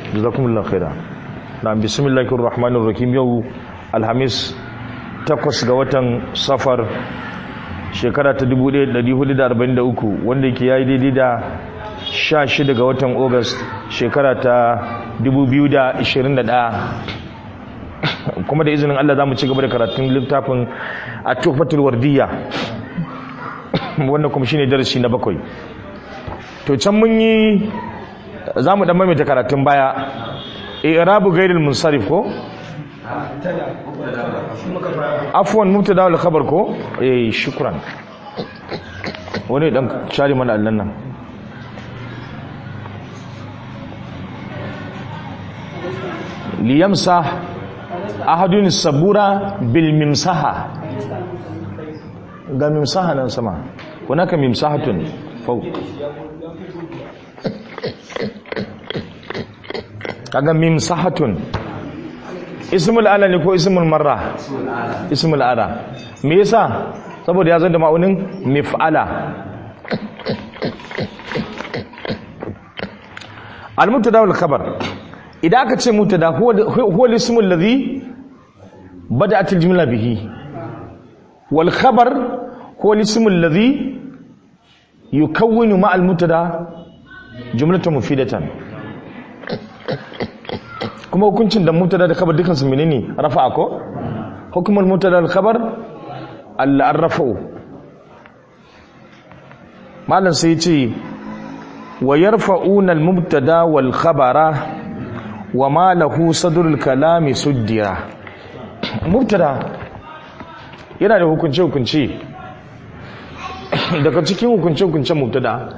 jazakumullahu khaira na bismillahir rahmanir rahim yau alhamis takwas ga watan safar shekara ta 1443 wanda yake yayi daidai da 16 ga watan august shekara ta 2021 kuma da izinin Allah za mu ci gaba da karatun littafin a tufatul wardiya wannan kuma shine darasi na bakwai to can mun yi za mu dan maimaita karatun baya i'rabu ghairil munsarif ko afwan mubtada wal khabar ko eh shukran wani dan share mana allan nan liyamsa ahadun sabura bil mimsaha ga mimsaha nan sama hunaka mimsahatun fawq kaga mimsahatun ismul ala ne ko ismul marra ismul ala me yasa saboda ya zo da ma'aunin mif'ala al-mubtada wal khabar idan aka ce mubtada huwa al-ismul ladhi bada'at al-jumla bihi wal khabar huwa al-ismul ladhi yukawwinu ma al-mubtada jumlatan mufidatan kuma hukuncin da mutada da khabar dukansu menene rafa'a ko hukumul mutada da khabar al-rafa'u malam sai ce wa yarfa'una al-mubtada wal khabara wa ma lahu sadrul kalami suddira mubtada yana da hukunce hukunce daga cikin hukunce hukuncen mubtada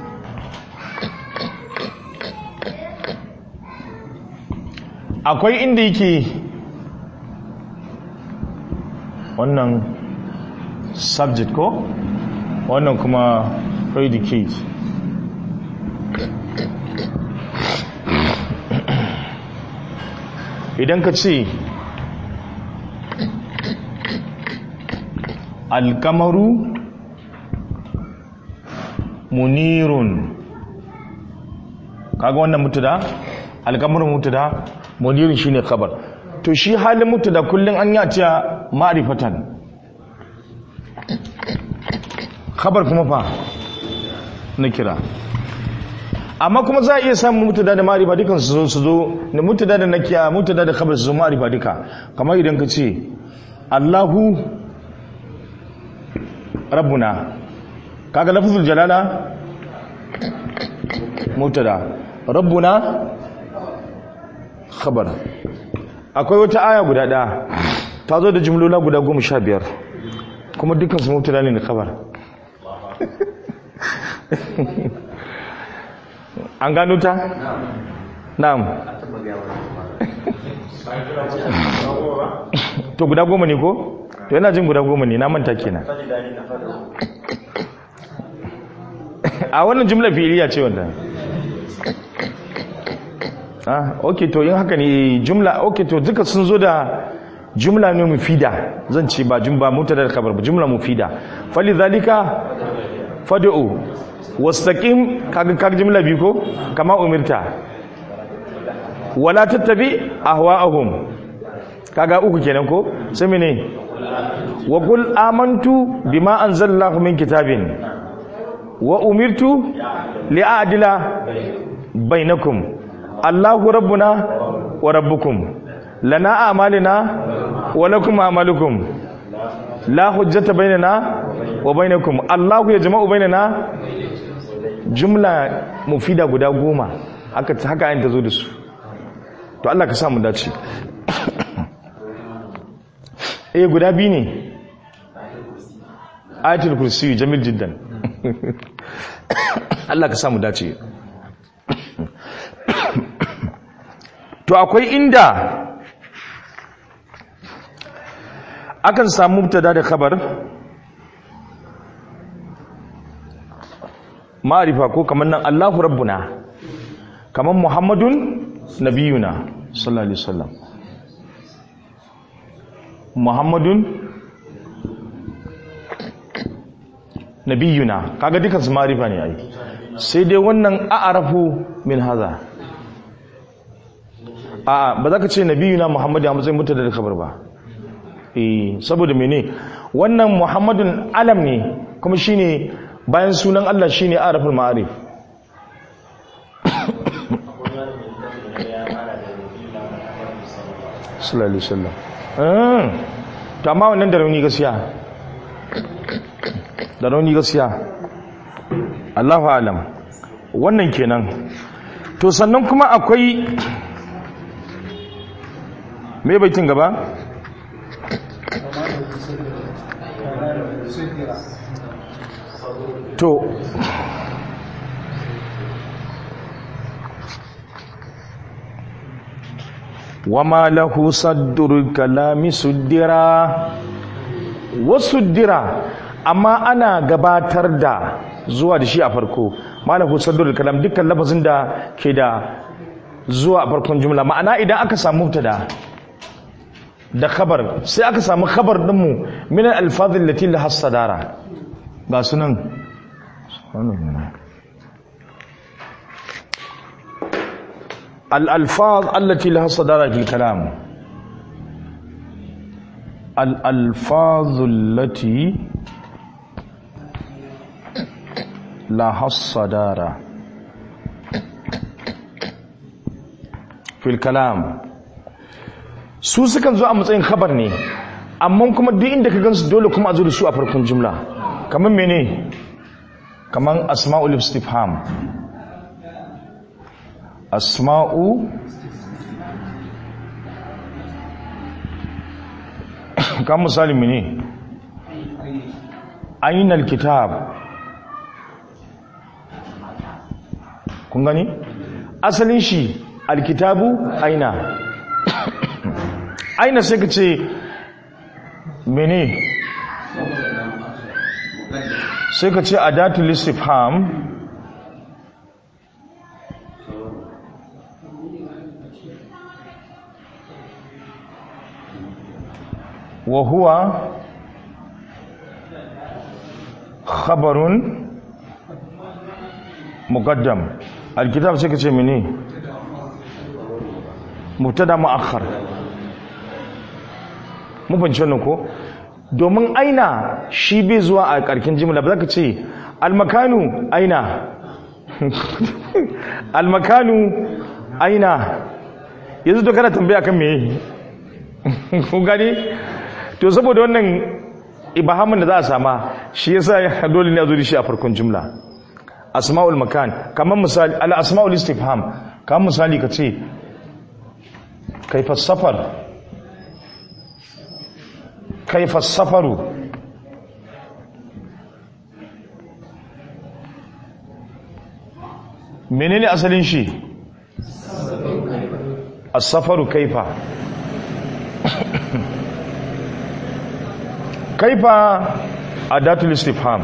akwai inda yake wannan subject ko wannan kuma predicate idan ka ce alkamaru munirun kaga wannan mutu da alkamarin mutu da munirin shine khabar to shi halin mutu da kullun an ya ce ma'rifatan khabar kuma fa na kira amma kuma za a iya samun mutada da ma'rifa dukan su zo su zo da mutada da nakiya mutada da khabar su zo ma'rifa duka kamar idan ka ce Allahu rabbuna kaga lafzul jalala mutada rabbuna khabar akwai wata aya guda ɗaya ta zo da jimlola guda goma sha biyar kuma dukkan su mutuna ne da khabar an gano ta? na'am to guda goma ne ko? to yana jin guda goma ne na manta kenan a wannan jimla fi'iliya ce wanda ah ok to yin haka ne jumla ok to duka sun zo da jumla ne mufida zan ce ba jumla mutada da kabar ba jumla mufida fali zalika fad'u wastaqim kaga kaga jumla bi ko kama umirta wala tattabi ahwa'ahum kaga uku kenan ko sai mene wa qul amantu bima anzalallahu min kitabin wa umirtu li'adila bainakum Allahu rabbuna wa rabbukum lana a'malina wa lakum a'malukum la hujjata bainana wa bainakum Allahu yajma'u bainana jumla mufida guda goma haka haka ayin ta zo da su to Allah ka sa mu dace eh guda biyu ne ayatul kursi jamil jiddan Allah ka sa mu dace to akwai inda akan samu mubtada da khabar ma'rifa ko kamar nan Allahu rabbuna kamar Muhammadun nabiyuna sallallahu alaihi wasallam Muhammadun nabiyuna kaga dukan su ma'rifa ne ai sai dai wannan a'rafu min haza a ba za ka ce nabiyuna muhammadu a matsayin mutada da kabar ba eh saboda mene wannan muhammadun alam ne kuma shine bayan sunan Allah shine araful ma'arif sallallahu alaihi wasallam to amma wannan da rauni gaskiya da rauni gaskiya Allahu alam wannan kenan to sannan kuma akwai me baitin gaba to wama lahu saddurul kalami suddira wasuddira amma ana gabatar da zuwa da shi a farko malahu saddurul kalam dukkan lafazin da ke da zuwa a farkon jumla ma'ana idan aka samu mubtada da khabar sai aka samu khabar dinmu min al-alfazil lati laha sadara ga sunan الألفاظ التي لها صدارة في الكلام الألفاظ التي لها الصدارة في الكلام su sukan zo a matsayin khabar ne amma kuma duk inda ka gansu dole kuma a zo da su a farkon jumla kamar mene kamar asma'ul istifham asma'u kan misali mene ainihin kitab kun gani asalin shi alkitabu aina aina sai ka ce mene sai ka ce adatul istifham وهو خبر مقدم الكتاب سيكتش مني مبتدا مؤخر mu fahimci wannan ko domin aina shi bai zuwa a karkin jimla ba za ka ce almakanu aina almakanu aina yanzu to kana tambaya kan me kun gani to saboda wannan ibahamin da za a sama shi yasa dole ne a zo da shi a farkon jumla asma'ul makan kamar misali al asma'ul istifham kamar misali ka ce kaifa safar kaifa safaru menene asalin shi as-safaru kaifa kaifa adatul istifham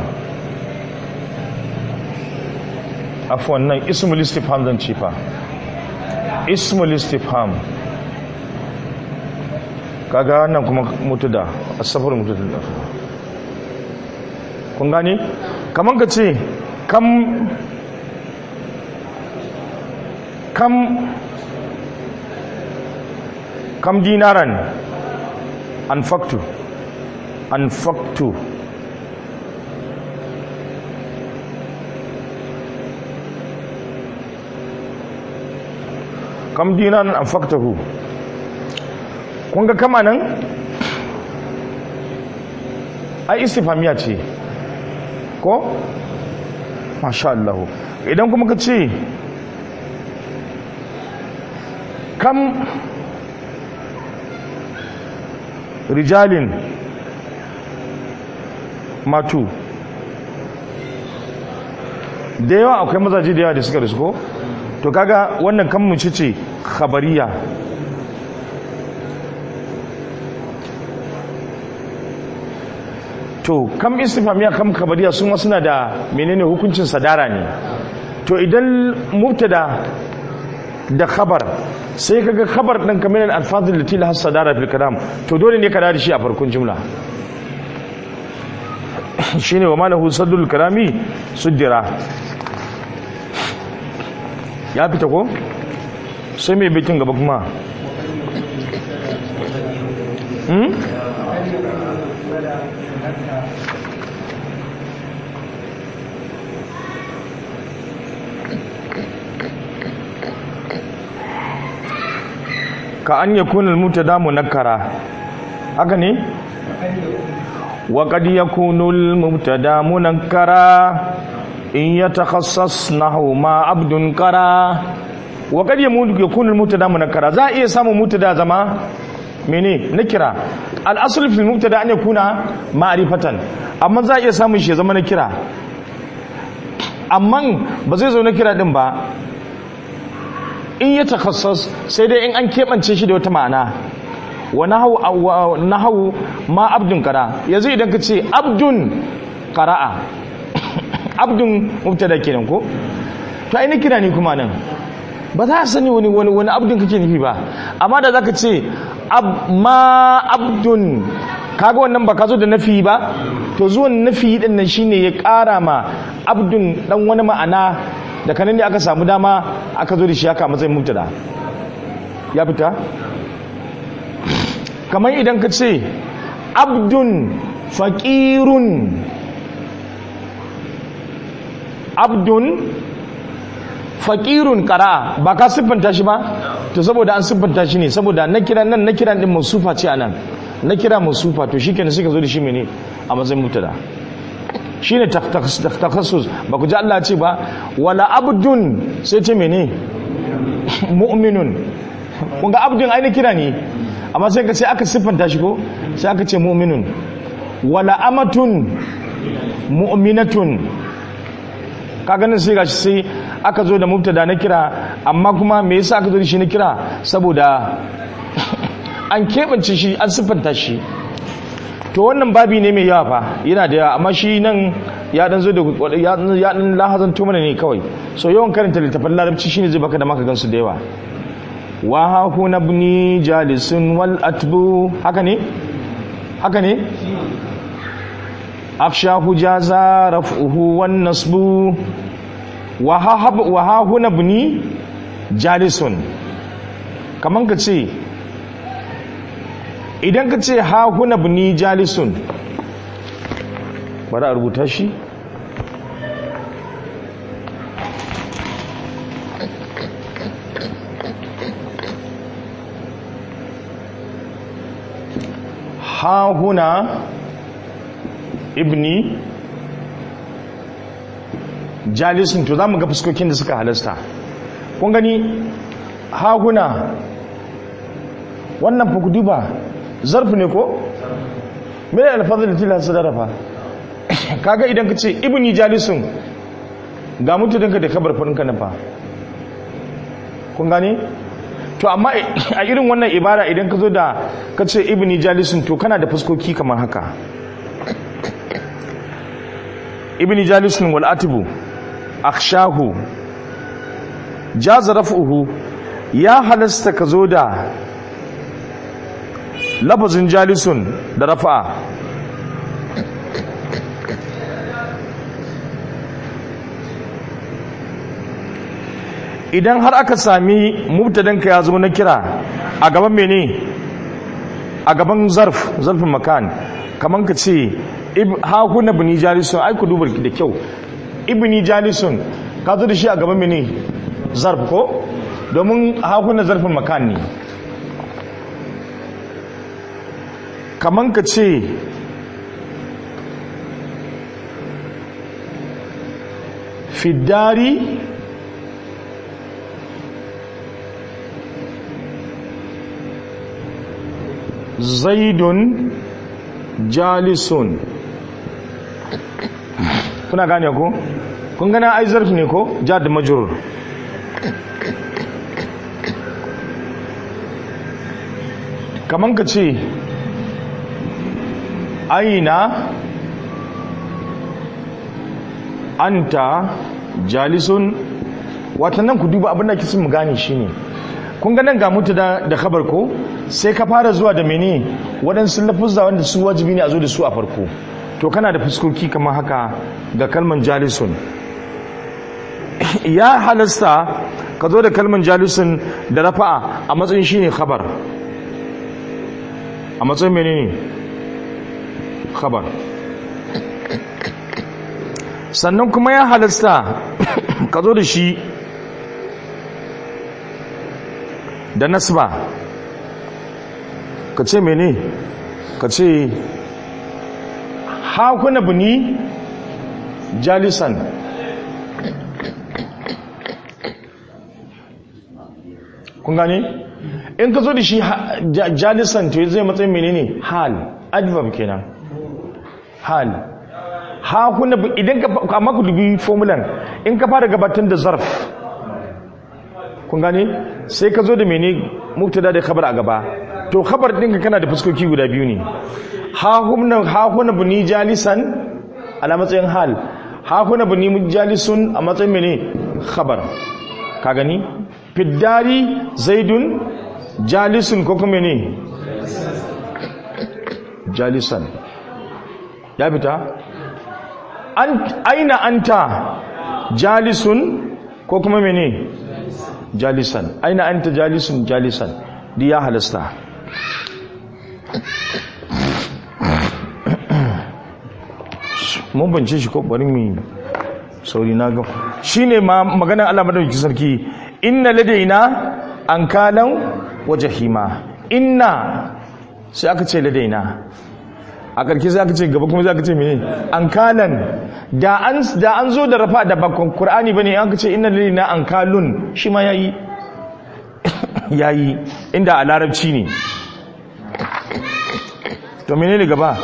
afwan nan ismul istifham zan ce fa ismul istifham kaga nan kuma mutuda as-safar mutuda kun gane kaman ka ce kam kam kam dinaran anfaktu anfaktu kam dinaran anfaktahu kun ga kama nan ai istifamiya ce ko masha Allah idan kuma ka ce kam rijalin matu da yawa akwai mazaje da yawa da suka risko to kaga wannan kan mu ce khabariya to kam istifamiya kam khabariya sun wasu na da menene hukuncin sadara ne to idan mubtada da khabar sai kaga khabar din kamar alfazul lati la sadara fil kalam to dole ne ka da shi a farkon jumla shine wa malahu saddul kalami suddira ya fita ko sai mai bikin gaba kuma hmm? ka an yakuna al-mubtada munakkara haka ne wa qad yakunu al-mubtada munakkara in yatakhassas nahwu ma abdun qara wa qad yakunu al-mubtada munakkara za iya samu mubtada zama mene nakira al-asl fi al-mubtada an yakuna ma'rifatan amma za iya samun shi ya zama nakira amma ba zai zo nakira din ba in ya takhassas sai dai in an keɓance shi da wata ma'ana wa nahawu ma abdun qara yanzu idan ka ce abdun qara'a abdun mubtada kenan ko to ai kira ne kuma nan ba za a sani wani wani wani abdun kake nufi ba amma da zaka ce ab ma abdun kaga wannan ba ka zo da nafi ba to zuwan nafi din nan shine ya ƙara ma abdun dan wani ma'ana da kanan ne aka samu dama aka zo da shi haka matsayin mubtada ya fita kamar idan ka ce abdun faƙirun abdun faƙirun ƙara ba ka siffanta shi ba to saboda an siffanta shi ne saboda na kira nan na kira din masufa ce a nan na kira masufa to shi kenan suka zo da shi mene a matsayin mubtada shi ne takassus ba ku ji Allah ce ba wala abdun sai ce mene mu'minun kun ga abdun aini kira ne amma sai ka ce aka siffanta shi ko sai aka ce mu'minun wala amatun mu'minatun ka ganin sai gashi sai aka zo da mubtada na kira amma kuma me yasa aka zo da shi na kira saboda an keɓance shi an siffanta shi to wannan babi ne mai yawa fa yana da yawa amma shi nan ya dan zo da ya dan lahazanto mana ne kawai so yawan karanta littafin larabci shine zai baka da maka gansu da yawa wa ha huna ibni jalisun wal atbu haka ne haka ne afshahu jaza raf'uhu wan nasbu wa ha wa ha huna ibni jalisun kaman ka ce idan ka ce ha huna bini jalisun bari a rubuta shi ha huna ibni jalisun to za mu ga fuskokin da suka halasta kun gani ha huna wannan fa ku duba zarfi ne ko mai alfazar da tilasta darafa kaga idan ka ce ibni jalisun ga mutuninka da kabar farinka na fa kun gane to amma a irin wannan ibara idan ka zo da ka ce ibni jalisun to kana da fuskoki kamar haka ibni jalisun wal atibu akshahu jaza raf'uhu ya halasta ka zo da lafazin jalisun da rafa'a idan har aka sami mubtadanka ya zo na kira a gaban mene a gaban zarf zarfin makan kamar ka ce hakuna bini jalisun ai ku dubar da kyau ibini jalisun ka zo da shi a gaban mene zarf ko domin hakuna zarfin makan ne kaman ka ce fiddari zaidun jalisun kuna gane ko kun gana ai zarfi ne ko ja da majurur kaman ka ce aina anta jalisun watannan ku duba abin da kisin mu gane shine kun ga nan ga mutu da da khabar ko sai ka fara zuwa da mene waɗansu lafuzza wanda su wajibi ne a zo da su a farko to kana da fuskoki kamar haka ga kalman jalisun ya halasta ka zo da kalman jalisun da rafa'a a matsayin shine khabar a a matsayin menene khabar sannan kuma ya halasta ka zo da shi da nasba ka ce mene ka ce hakuna buni jalisan kun gane in ka zo da shi jalisan to zai matsayin menene hal adverb kenan hal hakuna idan ka amma ku dubi formulan in ka fara gabatar da zarf kun gane sai ka zo da mene mubtada da khabar a gaba to khabar ɗinka kana da fuskoki guda biyu ne hakuna buni jalisan ala matsayin hal hakuna buni jalisun a matsayin mene khabar ka gani fiddari zaidun jalisun ko kuma ne jalisan ya fita aina anta jalisun ko kuma mene jalisan aina anta jalisun jalisan di ya halasta mun bance shi ko bari mu sauri na ga shine ma maganar Allah madaukakin sarki inna ladaina ankalan wa jahima inna sai aka ce ladaina a karki sai aka ce gaba kuma sai aka ce mene ankalan da an da an zo da rafa da bakon qur'ani bane an ka ce inna ladaina ankalun shi ma yayi yayi inda a larabci ne to menene gaba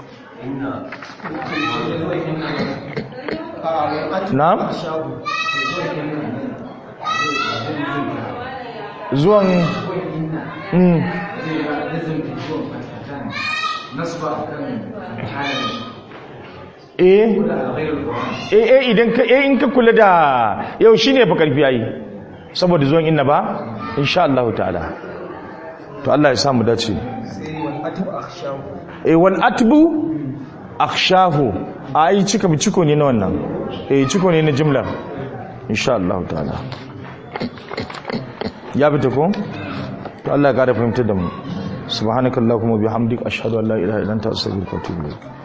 na'am zuwan mm. eh eh idan ka eh in ka kula da yau shine fa karfi yayi saboda zuwan inna ba insha Allah ta'ala to Allah ya samu dace eh wal atbu akhshahu ai cika bi ciko ne na wannan eh ciko ne na jimlar insha Allah ta'ala ya bi ta ko to Allah ya kara fahimtar da mu subhanakallahumma bihamdika ashhadu an la ilaha illa anta astaghfiruka wa atubu ilayk